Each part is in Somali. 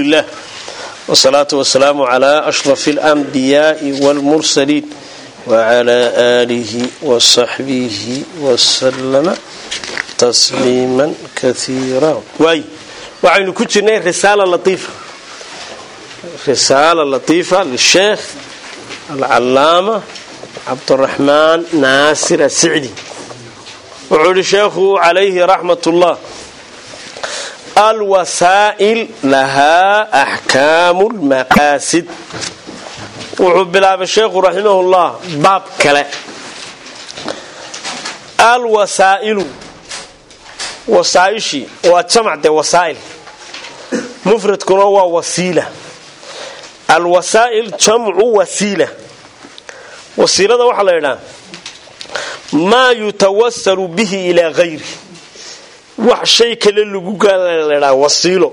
lilah wsalaatu wasalaamu cla ashraf اlanbiyaai wاlmursaliin wcla aalihi wasaxbihi wasalama tasliima kaiira waay waxaynu ku jirnay risaala laiifa risaala latiifa lisheekh alcalaama cabduraxmaan naasir asicdi wuxuu ihi sheekhu calayhi raxmat ullah alwasaa'il lahaa axkaamu lmaqaasid wuxuu bilaabay sheekhu raximahullah baab kale alwasaa'ilu wasaaishii waa jamac dee wasaa'il mufradkuna waa wasiila alwasaa'il jamcu wasiila wasiilada waxaa la ydhaha maa yutawasalu bihi ilaa hayri wax shay kale lagu gaadha wasiilo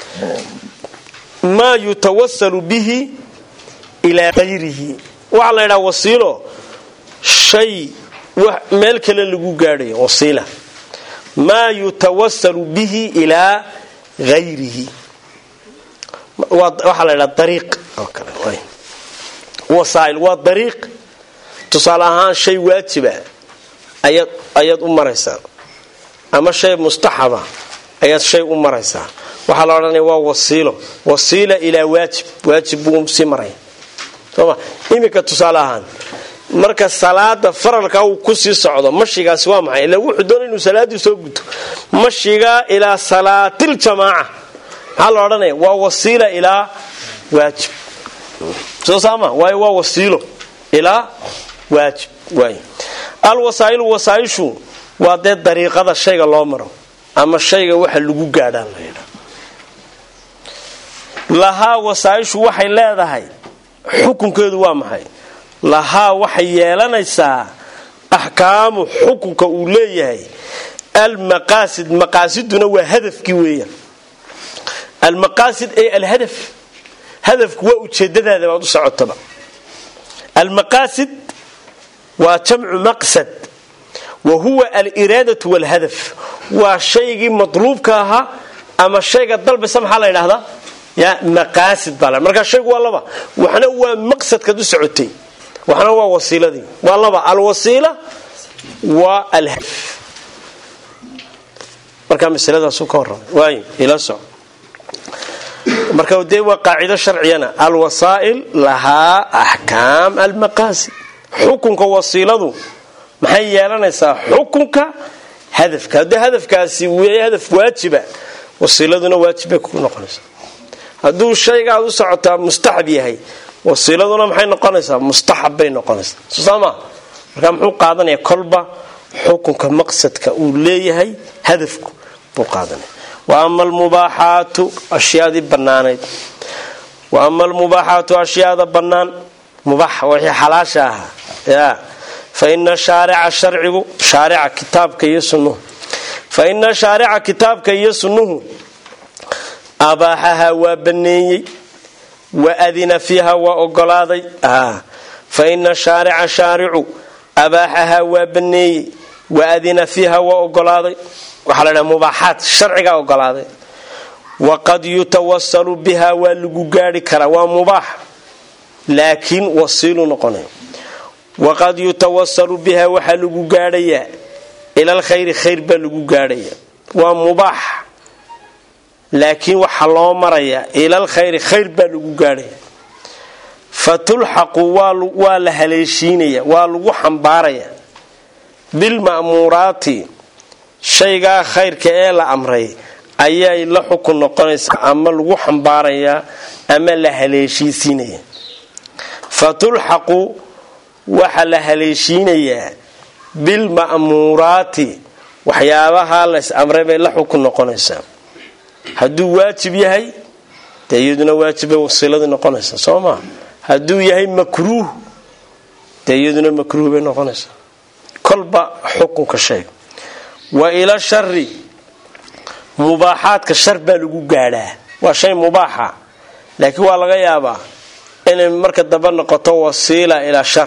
maa yutawasalu bihi ilaa hayrihi waxaa la ydhaha wasiilo shay meel kale lagu gaadhayo wasiila maa yutawasalu bihi ilaa hayrihi waxaa la ydhaha dariiq oo kale wasaail waa dariiq tusaale ahaan shay waajiba ayaad u maraysaa ama shay mustaxaba ayaad shay u maraysaa waxaa la odhanaya waa wasiilo wasiila ilaa waajib waajib buu sii maraya soma iminka tusaale ahaan marka salaada faralka uu kusii socdo mashigaasi waa maxay ila wuxuu doona inuu salaadii soo guto mashiga ilaa salaatil-jamaaca maxaa la odhanaya waa wasiila ilaa waajib soo saama waayo waa wasiilo ilaa waajib waay alwasaa'ilu wasaaishu waa dee dariiqada shayga loo maro ama shayga waxa lagu gaadhaan la yidha lahaa wasaaishu waxay leedahay xukunkeedu waa maxay lahaa waxay yeelanaysaa axkaamu xukunka uu leeyahay almaqaasid maqaasiduna waa hadafkii weeyaan almaqaasid ee alhadaf hadafku waa ujeedadaada baad u socotaba almaqaasid waa jamcu maqsad wa huwa aliraadatu walhadaf waa shaygii matluubka ahaa ama shayga dalbaysa maxaa la ydhahdaa ya maqaasid baa markaa shaygu waa laba waxna waa maqsadkaad u socotay waxna waa wasiiladii waa laba alwasiila waa alhadaf markaa masaladaasu ka warramay waay ila soc marka dee waa qaacido sharciyana alwasaa'il lahaa axkaam almaqaasid xukunka wasiiladu maxay yeelanaysaa xukunka hadafka haddii hadafkaasi w hadaf waajiba wasiiladuna waajib bay ku noqonaysaa hadduu shayga aad u socotaa mustaxab yahay wasiiladuna maxay noqonaysaa mustaxab bay noqonaysaa soosama markaa muxuu qaadanaya kolba xukunka maqsadka uu leeyahay hadafku buu qaadanaya wa ama almubaaxaatu ashyaadii bannaanayd wa ama almubaaxaatu ashyaada bannaan mubaax wixii xalaasha ahaa ya fa ina shaarica sharcigu shaarica kitaabka iyo sunnuhu fa ina shaarica kitaabka iyo sunnuhu abaaxaha waa baneeyey wa adina fiiha waa ogolaaday fa ina shaarica shaaricu abaaxaha waa baneeyey wa adina fiiha waa ogolaaday waxaa la dhaha mubaaxaad sharcigaa ogolaaday waqad yutawasalu biha waa lagu gaari karaa waa mubaax laakiin wasiilu noqonay waqad yutawasalu biha waxaa lagu gaadhayaa ilal khayri khayr baa lagu gaadhayaa waa mubaax laakiin waxaa loo marayaa ilal khayri khayr baa lagu gaadhaya fatulxaqu waa la haleeshiinaya waa lagu xambaaraya bilma'muuraati shaygaa khayrka ee la amray ayay la xukun noqonaysaa ama lagu xambaarayaa ama la haleeshiisiinaya fatulxaqu waxaa la haleeshiinayaa bilma'muuraati waxyaabahaa lays amray bay la xukun noqonaysaa hadduu waajib yahay dee iyaduna waajibbay wasiiladii noqonaysaa soo maa hadduu yahay makruuh dee iyaduna makruuh bay noqonaysaa kolba xukunka sheeg wa ila shari mubaaxaadka shar baa lagu gaadhaa waa shay mubaaxa laakiin waa laga yaabaa inay marka dambe noqoto wasiila ilaa shar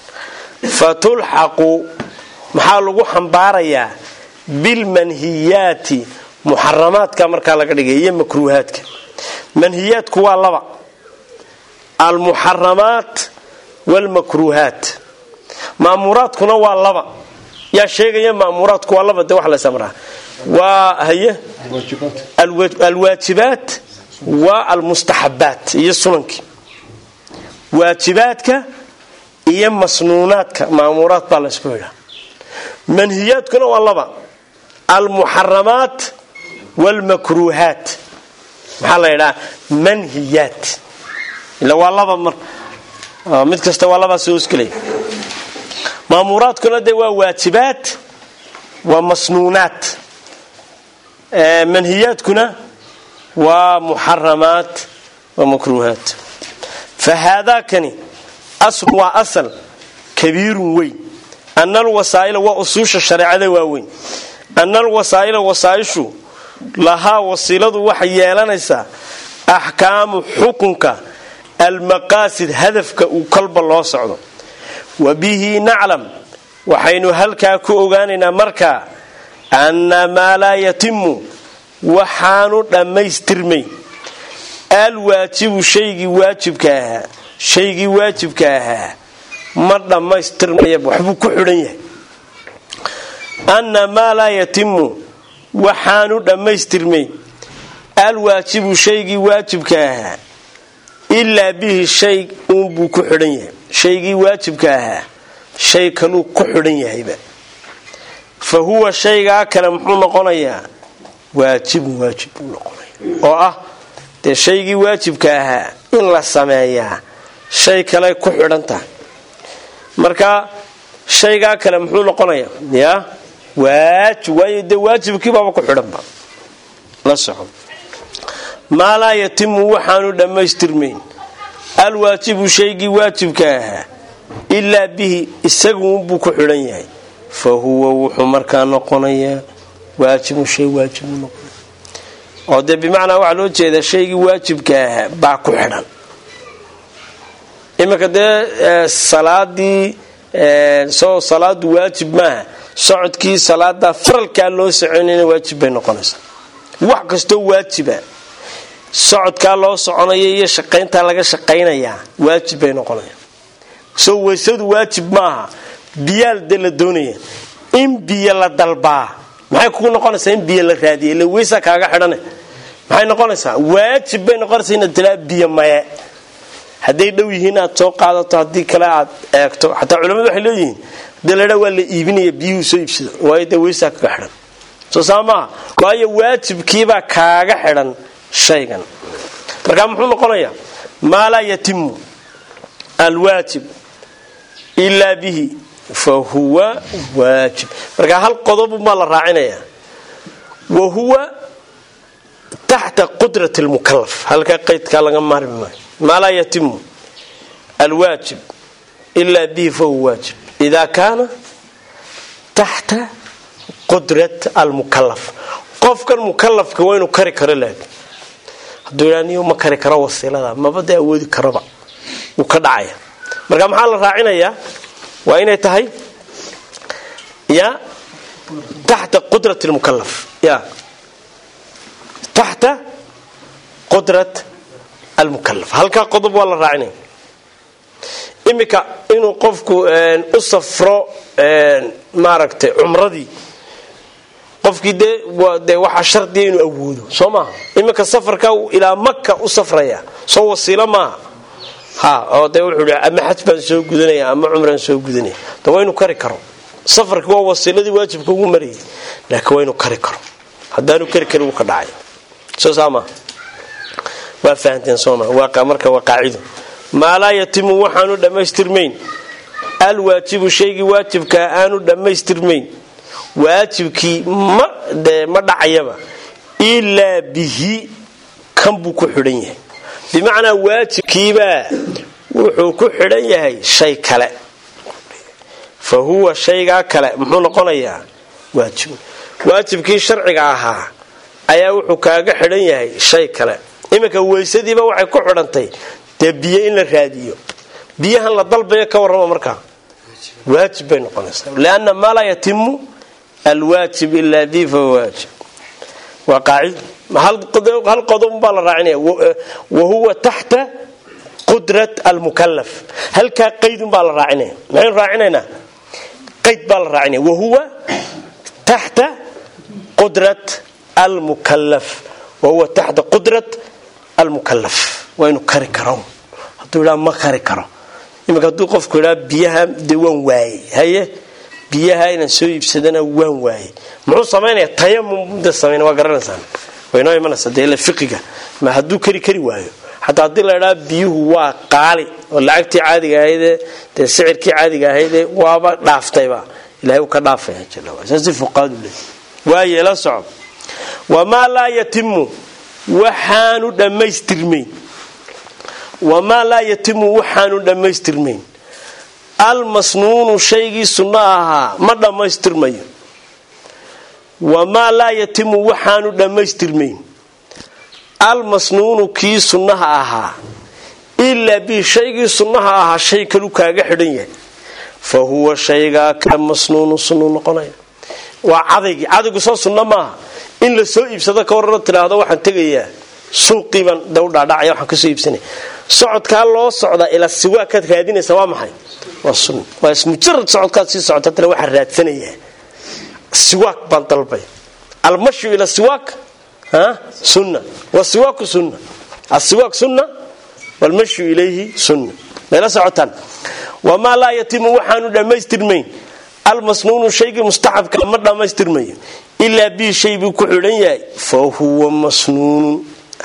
fatulxaqu maxaa lagu xambaarayaa bilmanhiyaati muxaramaadka markaa laga dhigay iyo makruuhaadka manhiyaadku waa laba almuxaramaat waalmakruuhaat maamuraadkuna waa laba yaa sheegaya maamuraadku waa laba de wax la samraa waa haye alwaajibaat waa almustaxabaat iyo sunankii waajibaadka iyo masnuunaadka maamuraad baa laysku yidhaa manhiyaadkuna waa laba almuxaramaat waalmakruuhaat maxaa la yidhaha manhiyaat ila waa laba mar mid kasta waa labaa soo hosgelaya maamuraadkuna de waa waajibaad waa masnuunaat manhiyaadkuna waa muxaramaat waa makruuhaat fa haadaakani aslu waa asal kabiirun weyn ana alwasaa'ila waa usuusha shareecada waaweyn ana alwasaa'ila wasaaishu lahaa wasiiladu waxay yeelanaysaa axkaamu xukunka almaqaasid hadafka uu kolba loo socdo wa bihi naclam waxaynu halkaa ku ogaanaynaa markaa anna maa laa yatimu waxaanu dhammaystirmay alwaajibu shaygii waajibka ahaa shaygii waajibka ahaa ma dhammaystirmaya waxbuu ku xidhan yahay anna maa laa yatimu waxaanu dhammaystirmay alwaajibu shaygii waajibka ahaa ilaa bihi shay uunbuu ku xidhan yahay shaygii waajibka ahaa shay kaluu ku xidhan yahayba fa huwa shaygaa kale muxuu noqonayaa waajibun waajib buu noqonaya oo ah dee shaygii waajibka ahaa in la sameeyaa shay kale ku xidhan tahay marka shaygaa kale muxuu noqonayaa ya waajib waayo dee waajibkiibaaba ku xidhanba la soco maa laa yatimu waxaanu dhammaystirmayn alwaajibu shaygii waajibka ahaa ilaa bihi isaguunbuu ku xidhan yahay fa huwa wuxuu markaa noqonayaa waajibun shay waajibuu noqonaya oo dee bimacnaa waxaa loo jeedaa shaygii waajibka ahaa baa ku xidhan iminka dee salaadii soo salaadu waajib maaha socodkii salaada faralkaa loo soconayna waajib bay noqonaysaa wax kastoo waajiba socodkaa loo soconaya iyo shaqayntaa laga shaqaynayaa waajib bay noqonayaan soo weysadu waajib maaha biyaal de la doonaya in biyo la dalbaa maxay kugu noqonaysaa in biyo la raadiya ila weysaa kaaga xidhane maxay noqonaysaa waajib bay noqonaysaa inaad tilaa biyo maye hadday dhow yihiin aad soo qaadato haddii kale aad eegto xataa culamadu waxay leeyihiin hadii ladhaa waa la iibinaya biyuhu soo iibsado waayo dee weysaa kaga xidhan soo saa maaha waayo waajibkiibaa kaaga xidhan shaygan markaa muxuu noqonayaa maa laa yatimu alwaajib ilaa bihi fa huwa waajib markaa hal qodobu maa la raacinayaa wa huwa taxta qudrat lmukalaf halkaa qaydkaa laga maarmi maayo maa laa yatimu alwaajib ilaa bihi fahuwa waajib ida kaana taxta qudrat almukalaf qofkan mukalafka waa inuu kari karo laakin hadduu idhaa niyo ma kari karo wasiilada maba dee awoodi karaba wuu ka dhacaya marka maxaa la raacinayaa waa inay tahay ya taxta qudrat lmukalaf ya taxta qudrat almukalaf halkaa qodob waa la raacinaya iminka inuu qofku u safro maaragtay cumradii qofkii dee dee waxaa shardiya inuu awoodo soo maaha iminka safarka ilaa maka u safraya soo wasiilo maaha ha oo dee wuxuu ama xaj baan soo gudanaya ama cumraan soo gudanaya de waa inuu kari karo safarki waa wasiiladii waajibka ugu marayay laakiin waa inuu kari karo haddaanu kari karin wuu ka dhacay soo saa maaha waa fahanteen soo maa marka waa qaacido maa laa yatimu waxaanu dhammaystirmayn alwaajibu shaygii waajibkaa aanu dhammaystirmayn waajibkii ma de ma dhacayaba ilaa bihi kan buu ku xidhan yahay bimacnaa waajibkiibaa wuxuu ku xidhan yahay shay kale fa huwa shaygaa kale muxuu noqonayaa waajib waajibkii sharciga ahaa ayaa wuxuu kaaga xidhan yahay shay kale iminka weysadiiba waxay ku xidhantay dee biyo in la raadiyo biyahan la dalbayo ka warrama markaa waajib bay noqonaysaa lianna maa laa yatimu alwaajib ilaa bi fahuwa waajib waa qaacid hal qodob baa la raacinaya wahuwa taxta qudrat almukalaf halkaa qaydun baa la raacinaya maxaynu raacinaynaa qayd baa la raacinaya wahuwa taxta qudrat almukalaf wahuwa taxta qudrat almukalaf waa inu kari karo hadduu idhaa ma kari karo iminka hadduu qofku idhaa biyaha dee waan waayey haye biyaha inaan soo iibsadana waan waayey muxuu samaynaya tayamum da samayn waa garanaysaan waynoo imanaysa dee ila fiqiga ma hadduu kari kari waayo xataa haddii la idhaa biyuhu waa qaali oo lacagtii caadiga ahaydee dee sicirkii caadiga ahaydee waaba dhaaftayba ilahay uu ka dhaafaya saasi fuqaadu le waaye la soco wamaa laa yatimu waxaanu dhammaystirmayn wamaa laa yatimu waxaanu dhammaystirmayn almasnuunu shaygii sunno ahaa ma dhammaystirmayo wamaa laa yatimu waxaanu dhammaystirmayn almasnuunu kii sunnaha ahaa ilaa bi shaygii sunnaha ahaa shay kalu kaaga xidhan yahay fa huwa shaygaa ka masnuunu sunnu noqonaya waa cadaygii cadaygu soo sunno maaha in la soo iibsado ka warara tidhaahdo waxaan tegayaa suuqiibaan da u dhaadhacaya waxaan kasoo iibsanaya socodkaa loo socdaa ilaa siwaakaad raadinaysa waa maxay waa sunna waa mujarad socodkaad sii socota tana waxaan raadsanayaa siwaak baan dalbay almashyu ila siwaak sunna wasiwaaku sunna asiwaak sunna walmashyu ilayhi sunna mayla socotaan wamaa laa yatimu waxaanu dhammaystirmayn almasnuunu shaygii mustaxabka ma dhammaystirmayo ilaa bii shay buu ku xidhan yahay fa huwa masnuunun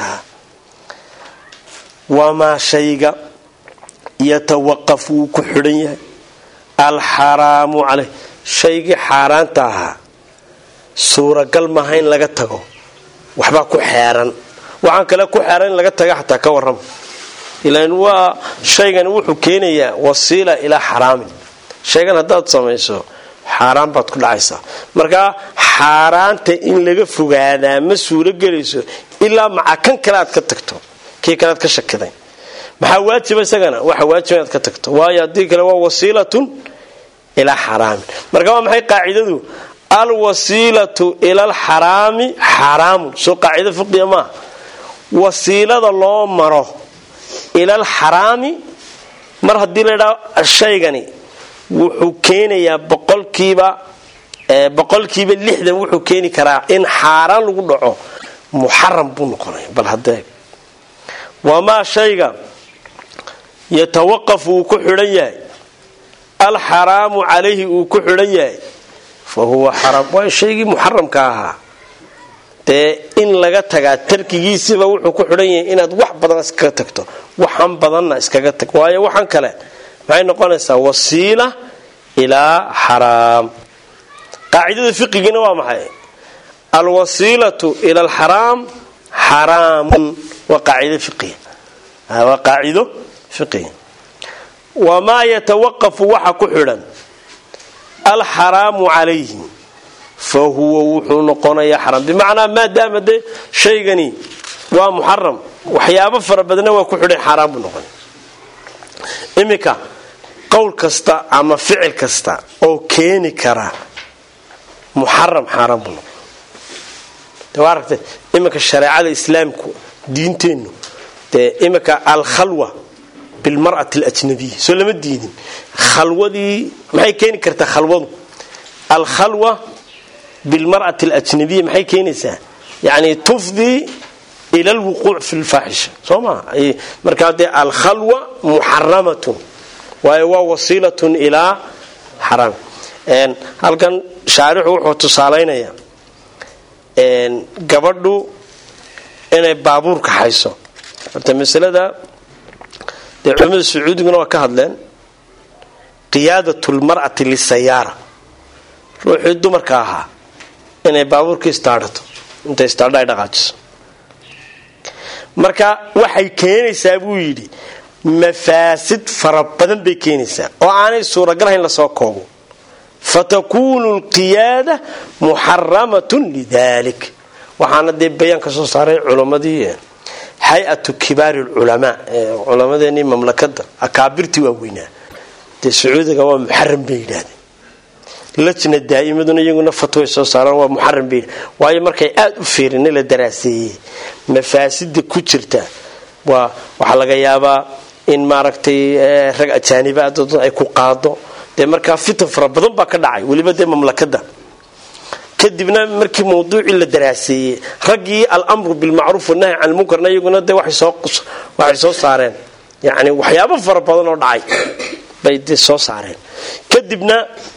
wamaa shayga yatawaqaf wuu ku xidhan yahay alxaraamu caleyh shaygii xaaraanta ahaa suuragal maaha in laga tago waxbaa ku xeeran waxaan kale ku xeeran in laga taga xataa ka warrama ilan waa shaygani wuxuu keenayaa wasiila ilaa xaraamin shaygan haddaad samayso xaaraan baad ku dhacaysaa markaa xaaraanta in laga fogaadaa ma suuro gelayso ilaa maca kan kale aad ka tagto kii kalead ka shakiday maxaa waajiba isagana waxa waajiba inaad ka tagto waayo haddii kale waa wasiilatun ilaa xaraamin marka waa maxay qaacidadu alwasiilatu ila alxaraami xaraamun soo qaacido fiqiya maaha wasiilada loo maro ila alxaraami mar haddii la ydhaa shaygani wuxuu keenayaa boqolkiiba boqolkiiba lixdan wuxuu keeni karaa in xaaraan lagu dhaco muxaram buu noqonaya bal hadee wamaa shayga yatawaqaf uu ku xidhan yahay alxaraamu calayhi uu ku xidhan yahay fa huwa xaram waa shaygii muxaramka ahaa dee in laga tagaa tarkigiisiba wuxuu ku xidhan yahay inaad wax badan iskaga tagto waxan badanna iskaga tag waayo waxan kale maxay noqonaysaa wasiila ilaa xaraam qaacidada fiqigiina waa maxay alwasiilatu ila alxaraam xaraamun waa qaacido fiqiya waa qaacido fiqiya wamaa yatawaqafu waxa ku xidhan alxaraamu calayhi fa huwa wuxuu noqonayaa xaraam bimacnaa maadaama dee shaygani waa muxaram waxyaabo fara badna waa ku xidhan xaaraan buu noqonay iminka qowl kasta ama ficil kasta oo keeni kara muxaram xaaraan buu noqon de waa aragtay iminka shareecada islaamku diinteennu dee iminka alkhalwa bilmar'ati alajnabiya soo lama diidin khalwadii maxay keeni kartaa khalwadu alkhalwa bilmar'ati alajnabiya maxay keenaysaa yani tufdii ila alwuquuc fi lfaaxisha soo maa markaa dee alkhalwa muxaramatun waayo waa wasiilatun ilaa xaraam halkan shaarixu wuxuu tusaalaynayaa gabadhu inay baabuurka hayso horta masalada dee culamada sacuudiguna waa ka hadleen qiyaadat lmar'ati lisayaara ruuxii dumarka ahaa inay baabuurka istaadhato intay istaadha ay dhaqaajiso marka waxay keenaysaa buu yidhi mafaasid fara badan bay keenaysaa oo aanay suuragalahayn lasoo koobo fatakuunu lqiyaada muxaramatun lidalik waxaana dee bayaan ka soo saaray culammadii hay-atu kibaari lculamaa culamadeenii mamlakada akaabirtii waaweynaa dee sacuudiga waa muxaram bay yidhaahdeen lajna daa'imaduna iyaguna fatway soo saaraan waa muxaram bay waayo markay aada u fiirin la daraaseeyey mafaasida ku jirta waa waxaa laga yaabaa in maaragtay rag ajaaniba dad ay ku qaado dee markaa fitan fara badan baa ka dhacay weliba dee mamlakada kadibna markii mawduucii la daraaseeyey raggii alamru bilmacruuf wanahy can lmunkarna iyaguna dee waxay soo saareen yani waxyaabo fara badan oo dhacay bay de soo saareen kadibna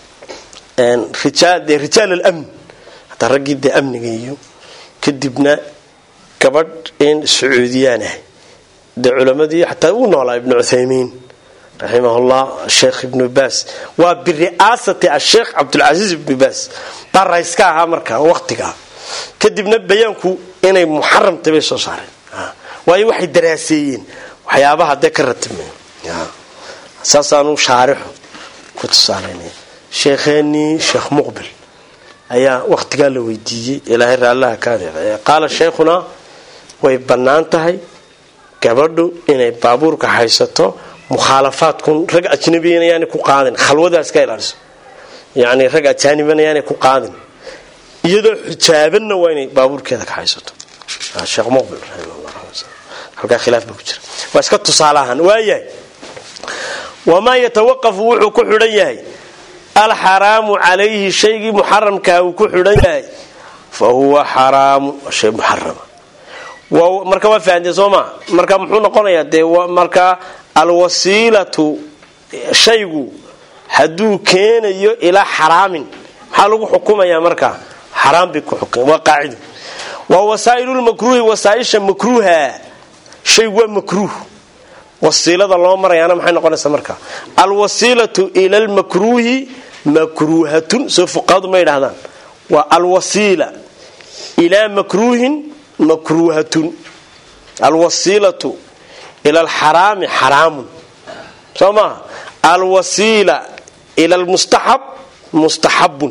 de rijaal alamn hataa raggii dee amniga iyo kadibna gabadh in sacuudiyaan ah dee culamadii xataa uu noolaa ibnu cuthaymiin raximahullah sheekh ibnu baas waa biri'aasati asheekh cabdulcasiis ibnu baas baa rayska ahaa markaa waqtigaa kadibna bayaanku inay muxaramtay bay soo saareen waayo waxay daraaseeyeen waxyaabaha dee ka ratibmay saasaanu shaarixu ku tusaalaynaya sheekheenii sheekh muqbil ayaa waqtigaa la weydiiyey ilaahay raallaha kaade qaala sheekhunaa way bannaan tahay gabadhu inay baabuurka haysato mukhaalafaadkun rag ajnabiyana yaanay ku qaadin khalwadaas ka ilaaliso yacni rag ajaanibana yaanay ku qaadin iyadoo xijaabanna waa inay baabuurkeeda ka haysato sheekh muqbil raximahullah halkaa khilaaf baa ku jira waa iska tusaalahan waayahay wamaa yatawaqafu wuxuu ku xidhan yahay alxaraamu calayhi shaygii muxaramkaa uu ku xidhan yahay fa huwa xaraamu shay muxarama marka waa fahamtee soo maa marka muxuu noqonayaa dee markaa alwasiilatu shaygu hadduu keenayo ilaa xaraamin maxaa lagu xukumayaa markaa xaraam bay ku xukm waa qaacido waa wasaa'ilulmakruuhi wasaaisha makruuha shaygu waa makruuh wasiilada loo marayaana maxay noqonaysaa marka alwasiilatu ila lmakruuhi makruuhatun soo fuqahadu ma yidhahdaan waa alwasiila ilaa makruuhin makruuhatun alwasiilatu ila alxaraami xaraamun soo maaha alwasiila ila lmustaxab mustaxabun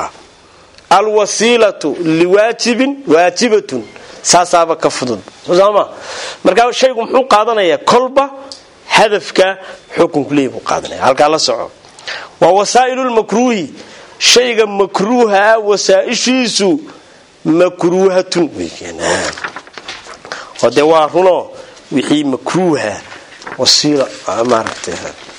alwasiilatu liwaajibin waajibatun saasaaba ka fudud sooma markaa shaygu muxuu qaadanayaa kolba hadafka xukunku leey buu qaadanaya halkaa la soco waa wasaa'ilulmakruuhi shayga makruuha wasaaishiisu makruuhatun oo dee waa runo wixii makruuha wasiila maaragtay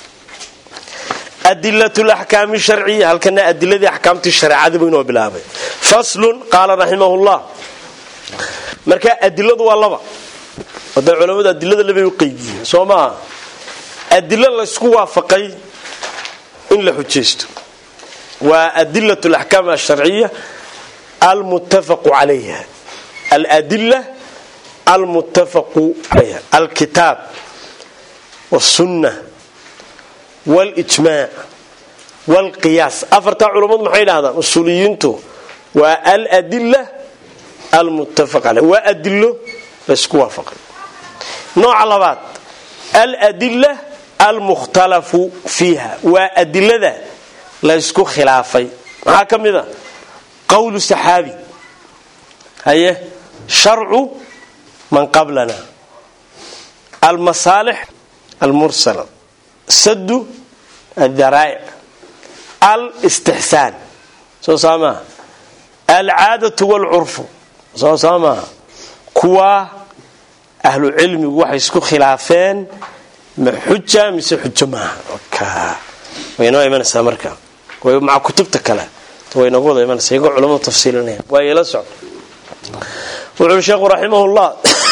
adilat laxkaami sharciya halkana adiladii axkaamtii shareecada buu inoo bilaabay faslun qaala raximahullah marka adiladu waa laba oda culamadu adilada labay u qeybiyeen soo maaha adilo laysku waafaqay in la xujaysto waa adilat alaxkaam alsharciya almuttafaqu calayha aladila almuttafaqu calayha alkitaab wاsunna wاlijmaac wاlqiyaas afartaa culammadu maxay dhahdaan usuuliyiintu waa aladila almuttafaq caleyh waa adilo laysku waafaqay nooca labaad aladila almukhtalafu fiiha waa adilada laysku khilaafay maxaa ka mid a qowlu saxaabi haye sharcu man qablana almasaalix almursala sadu adaraa'ic alistixsaan soo saa maaha alcaadatu waalcurfu soo saa maaha kuwaa ahlu cilmigu waxay isku khilaafeen ma xuja mise xujo maaha way noo imanaysaa marka maca kutubta kale way noogu wada imanaysa iyagoo culamadu tafsiilinaya waa ila socdo wuxuui sheekhu raximahullah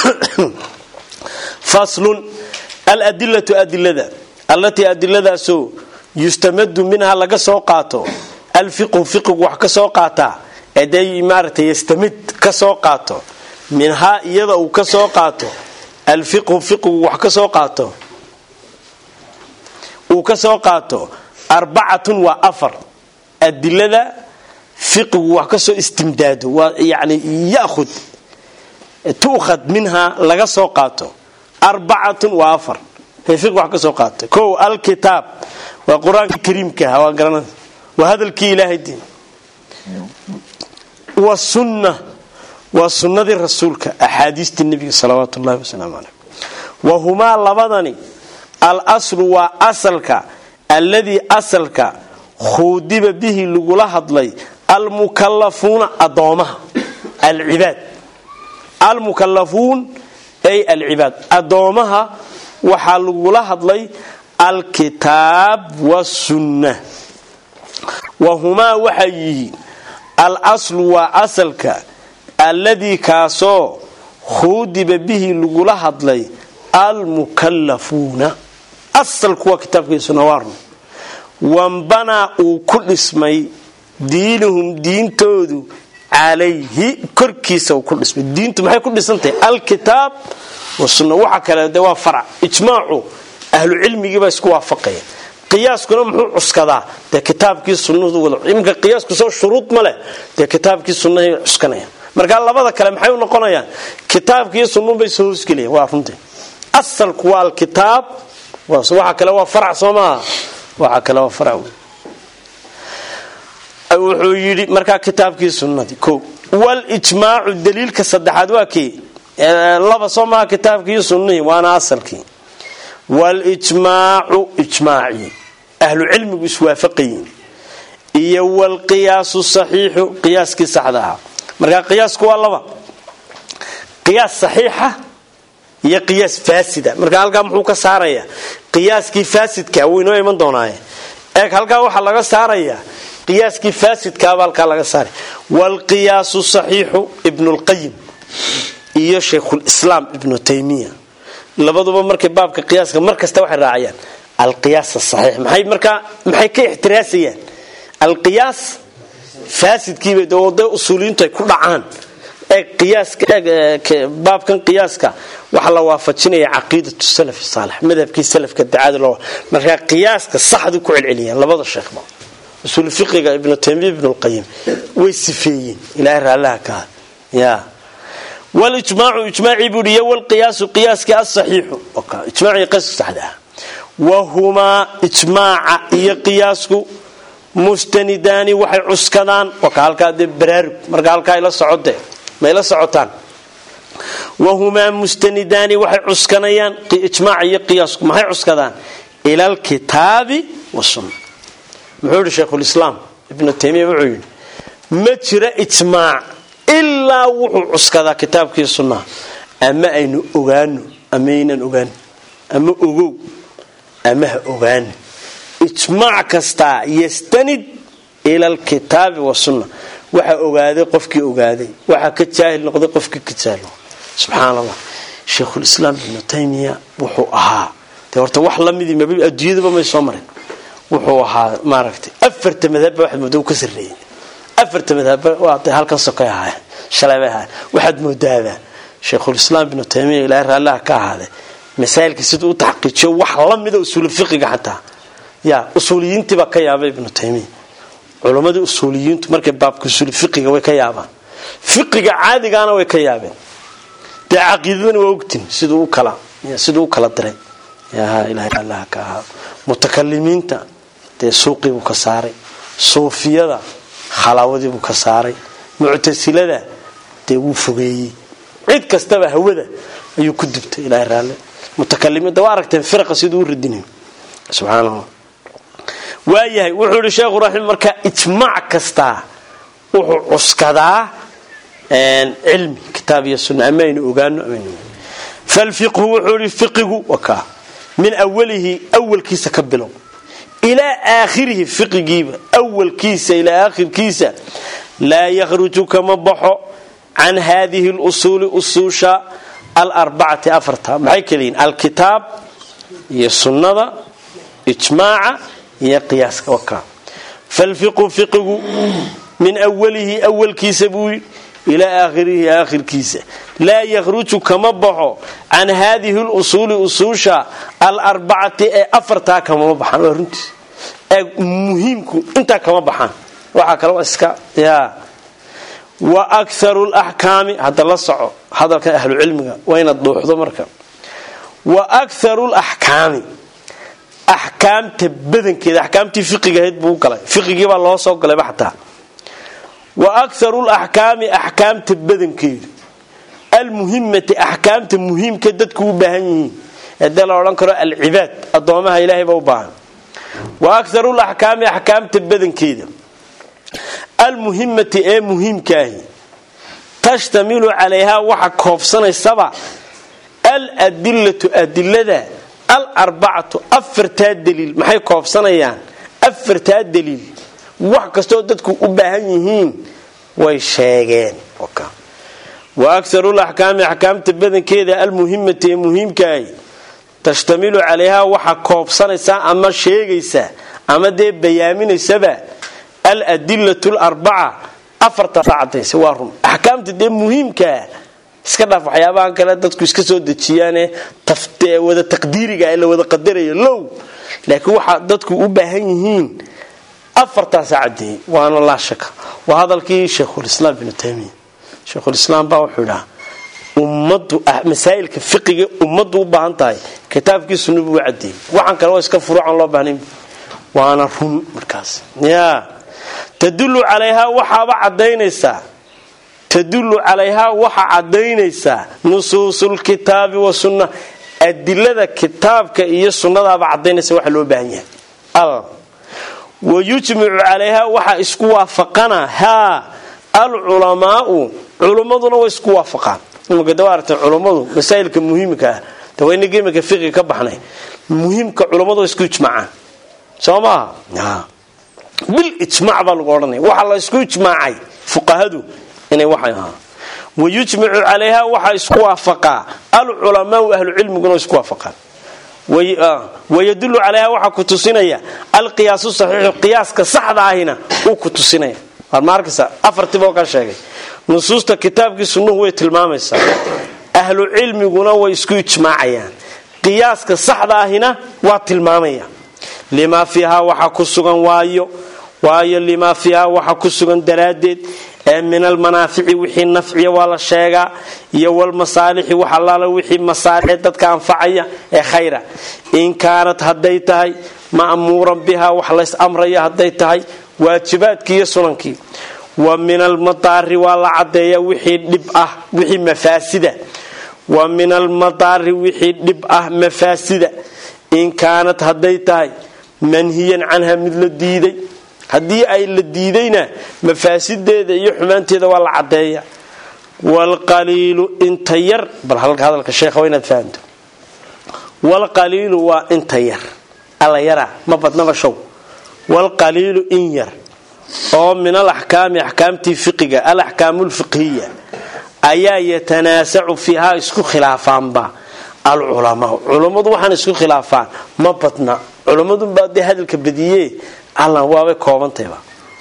faslun aladilatu adilada allatii adiladaasoo yustamadu minha laga soo qaato alfiqhu fiqigu wax ka soo qaataa eday maaragtay yastamid ka soo qaato minhaa iyada uu ka soo qaato alfiqhu fiqigu wax ka soo qaato uu ka soo qaato arbacatun waa afar adilada fiqigu wax ka soo istimdaado waa yani yakhud tu'khad minhaa laga soo qaato arbacatun waa afar fiq wax ka soo qaata kow alkitaab waa qur-aanka kariimka ah waa garanada waa hadalkii ilaahay diin wasunna waa sunnadii rasuulka axaadiistii nebiga salawaatu ullahi wasalaamu caleyh wahumaa labadani al aslu waa asalka alladii asalka khuudiba bihi lagula hadlay almukalafuuna adoomaha alcibaad almukalafuun ay alcibaad adoomaha waxaa lagula hadlay alkitaab wasunna wahumaa waxay yihiin al aslu waa asalka alladii kaasoo khuudiba bihi lagula hadlay almukalafuuna asalku waa kitaabkiisuna waarno wambanaa uu ku dhismay diinuhum diintoodu calayhi korkiisa uu ku dhismay diintu maxay ku dhisantahay alkitaab wasunna waxa kale de waa farac ijmaacu ahlu cilmigiibaa isku waafaqaya qiyaaskuna muxuu cuskadaa dee kitaabkii sunnadu wada iminka qiyaasku soo shuruud ma leh dee kitaabkii sunnahay cuskanayaan marka labada kale maxay u noqonayaan kitaabkii sunnunbay soo hoosgelayaan waa runtii asalku waa alkitaab waxa kale waa farac soo maaha waxa kale waa farac wuxuu yidhi markaa kitaabkii sunnadii ko walijmaacu daliilka saddexaad waa kii laba soo maaha kitaabkii sunnihii waana asalkii walijmaacu ijmaacii ahlu cilmigu iswaafaqayiin iyo walqiyaasu saxiixu qiyaaskii saxda ahaa markaa qiyaasku waa laba qiyaas saxiixa iyo qiyaas faasida marka halkaa muxuu ka saarayaa qiyaaskii faasidka wuu inoo iman doonaaye eeg halkaa waxaa laga saarayaa qiyaaskii faasidkaaba halkaa laga saaray waalqiyaasu saxiixu ibnulqayim iyo shaykhulislaam ibnu taymiya labaduba markay baabka qiyaaska mar kasta waxay raacayaan alqiyaas asaxiix maxay markaa maxay ka ixtiraasayaan alqiyaas faasidkiiba de usuuliyiintu ay ku dhacaan baabkan qiyaaska waxaa la waafajinaya caqiidatu salaf saalix madhabkii salafka dacada loo markaa qiyaaska saxdu ku celceliyaan labada sheekhba usuul fiqiga ibnu taymiya ibnu lqayim way sifeeyeen ilaahay raallaha ka ya walijmaacu ijmaacii buu iyo walqiyaasu qiyaaskii asaxiixu ijmaacii qiyaaska saxda ah wahumaa ijmaaca iyo qiyaasku mustanidaani waxay cuskadaan waka halkaa dee baraarug marka halkaa ila socode ma ila socotaan wahumaa mustanidaani waxay cuskanayaan ijmaaca iyo qiyaasku maxay cuskadaan ila alkitaabi wasunna muxuu yihi shaykhulislaam ibnu taymiya wuxuu yidhi ma jira ijmaac ilaa wuxuu cuskadaa kitaabkii sunnaha ama aynu ogaano ama aynan ogaan ama ogow ama ha ogaano ijmaac kastaa yastanid ila alkitaabi wasunna waxaa ogaaday qofkii ogaaday waxaa ka jaahil noqday qofkii ka jaahil noqday subxaan allah shaykhulislaam ibnu taymiya wuxuu ahaa de horta wax lamidii mab adduunyadaba may soo marin wuxuu ahaa maaragtay afarta madhabba waxaad moodaa u ka sarreeyay afarta madhabba waa de halkan sokay ahaayeen shalay bay ahaayeen waxaad moodaabaa shaykhulislaam ibnu taymiya ilaahay raallaha ka ahaaday masaa'ilka siduu u taxqiijiyo wax la mida usuulu fiqiga xataa ya usuuliyiintiibaa ka yaabay ibnu taymiya culammadii usuuliyiintu markay baabka usuul fiqiga way ka yaabaan fiqiga caadigaana way ka yaabeen dee caqiidadana waa ogtin siduu u kala siduu u kala diray ilahay allaha ka ahaa mutakalimiinta dee suuqiibuu ka saaray suufiyada khalaawadiibuu ka saaray muctasilada dee wuu fogeeyey cid kastaba hawada ayuu ku dubtay ilahay raalle mutakalimiinta waa aragteen firaqa siduu u radinayo subxaanallah waayahay wuxuu yihi sheekhu raxim marka ijmaac kastaa wuxuu cuskadaa cilmi kitaab iyo sunna ama aynu ogaano amaynu falfiqhu wuxuu yihi fiqigu wakaa min awalihi awalkiisa ka bilow ilaa aakhirihi fiqigiiba awalkiisa ilaa aakhirkiisa laa yakhruju kama baxo can haadihi lusuuli usuusha alarbacati afarta maxay kaliyiin alkitaab iyo sunnada ijmaaca iyo qiyaaska wakaa falfiqu fiqigu min awalihi awalkiisa buu ilaa aakhirihi aakhirkiisa laa yakhruju kama baxo can haadihi lusuuli usuusha alarbacati ee afartaa kamama baxaan waa runtiis ee muhiimku intaa kama baxaan waxaa kale iska ya wa akharu laxkaami hadda la soco hadalkan ahlu cilmiga waa inaad dhuuxdo marka wa akharu laxkaami axkaamta badankeeda axkaamtii fiqiga ahayd buu galay fiqigiibaa loo soo galayba xataa wa akharu laxkaami axkaamta badankeedu almuhimati axkaamta muhiimka dadku u baahan yihiin hadee la odhan karo alcibaad adoomaha ilaahay ba u baahan wa akarul axkaami axkaamta badankeeda almuhimati ee muhiimkaahi tashtamilu calayhaa waxa koobsanaysaba aladilatu adilada alarbacatu afartaa daliil maxay koobsanayaan afartaa daliil wax kastoo dadku u baahan yihiin way sheegeen wa akarul axkaami axkaamta badankeeda almuhimati ee muhiimkaahi tashtamilu calayhaa waxa koobsanaysaa ama sheegaysaa ama dee bayaaminaysaba aladilatu larbaca afartaacadaysa waa run axkaamta dee muhiimkaa iska dhaaf waxyaabahan kale dadku iska soo dejiyaane wada taqdiiriga ee la wada qadarayo low laakiin waxa dadku u baahan yihiin afartaasa cadeeyey waana laa shaka waa hadalkii sheikhulislaam ibnu taymiya sheikhulislaam baa wuxuu idhaha ummadu masaa'ilka fiqiga ummaddu u baahan tahay kitaabkii sunna buu cadeeyey waxaan kale waa iska furuucan loo baahnayn waana run markaas ya tadullu calayhaa waxaaba cadaynaysaa tadullu calayhaa waxa cadaynaysaa nusuusulkitaabi wasunna adilada kitaabka iyo sunnadaaba cadaynaysa waxa loo baahan yahay wa yujmicu calayhaa waxa isku waafaqana haa alculamaau culummaduna way isku waafaqaan imika da aragtay culummadu masaa'ilka muhiimka ah dawaynagii imika fiqi ka baxnay muhiimka culummadu way isku ijmaacaan soo maaha bil ijmaac baa lagu odhanaya waxaa la isku ijmaacay fuqahadu inay waxay ahaa wayujmicu calayha waxaa isku waafaqaa alculamaau ahlucilmiguna isku waafaqaan wayadulu calayha waxaa ku tusinaya alqiyaasu saxiixu qiyaaska saxda ahina uu ku tusinaya markasa afartiiboo ka sheegay nusuusta kitaabkii sunnuhu way tilmaamaysaa ahlu cilmiguna way isku ijmaacayaan qiyaaska saxda ahina waa tilmaamaya limaa fiihaa waxa ku sugan waayo waayo limaa fiihaa waxa ku sugan daraaddeed ee min almanaafici wixii nafciya waa la sheegaa iyo walmasaalixi wax allaala wixii masaalix dadka anfacaya ee khayra in kaanat hadday tahay ma'muuran bihaa wax lays amraya hadday tahay waajibaadkii iyo sunankii wa min almadaari waa la cadeeya wixii dhib ah wixii mafaasida wa min almadaari wixii dhib ah mafaasida in kaanat hadday tahay manhiyan canha mid la diiday haddii ay la diidayna mafaasideeda iyo xumaanteeda waa la cadeeya waalqaliilu inta yar bal hadalka sheekha waa inaad fahamto waalqaliilu waa inta yar alla yaraa ma badnaba show waalqaliilu in yar oo min alaxkaami axkaamtii fiqiga alaxkaamu lfiqhiya ayaa yatanaasacu fiihaa isku khilaafaanba alculamaa culummadu waxaan isku khilaafaan ma badna culummadunbaa dee hadalka badiye allan waabay koobantayba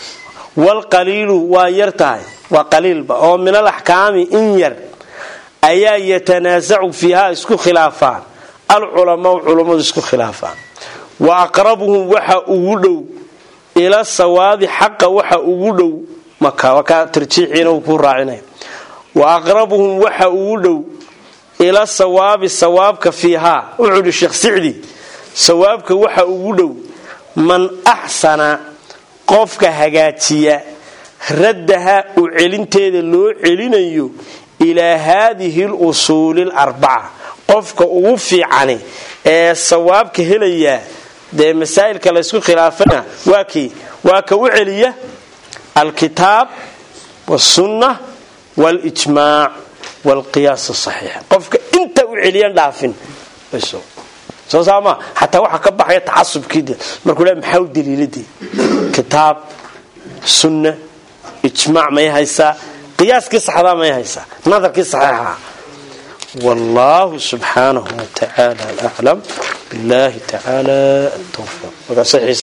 waalqaliilu waa yar tahay waa qaliilba oo min alaxkaami in yar ayaa yatanaasacu fiihaa isku khilaafaan alculamaau culummadu isku khilaafaan wa aqrabuhum waxa ugu dhow ila sawaabi xaqa waxa ugu dhow maka tarjiixiina uu ku raacinaya wa aqrabuhum waxa ugu dhow ila sawaabi sawaabka fiihaa wuxuu ihi sheekh sicdi sawaabka waxa ugu dhow man axsana qofka hagaajiya raddaha u celinteeda loo celinayo ilaa haadihi lusuuli larbaca qofka ugu fiicani ee sawaabka helayaa dee masaa'ilka laysku khilaafana waa kii waa ka u celiya alkitaab wاsunna wاlijmaac wاlqiyaas asaxiix qofka inta u celiyan dhaafin soo saama xataa waxaa ka baxaya tacasubkii markuu le maxaa u daliiladii kitaab sunna ijmaac may haysaa qiyaaskii saxdaa may haysaa nadarkii saxiixaha wallahu subxaanahu watacaala aclam billahi tacaala towfiiq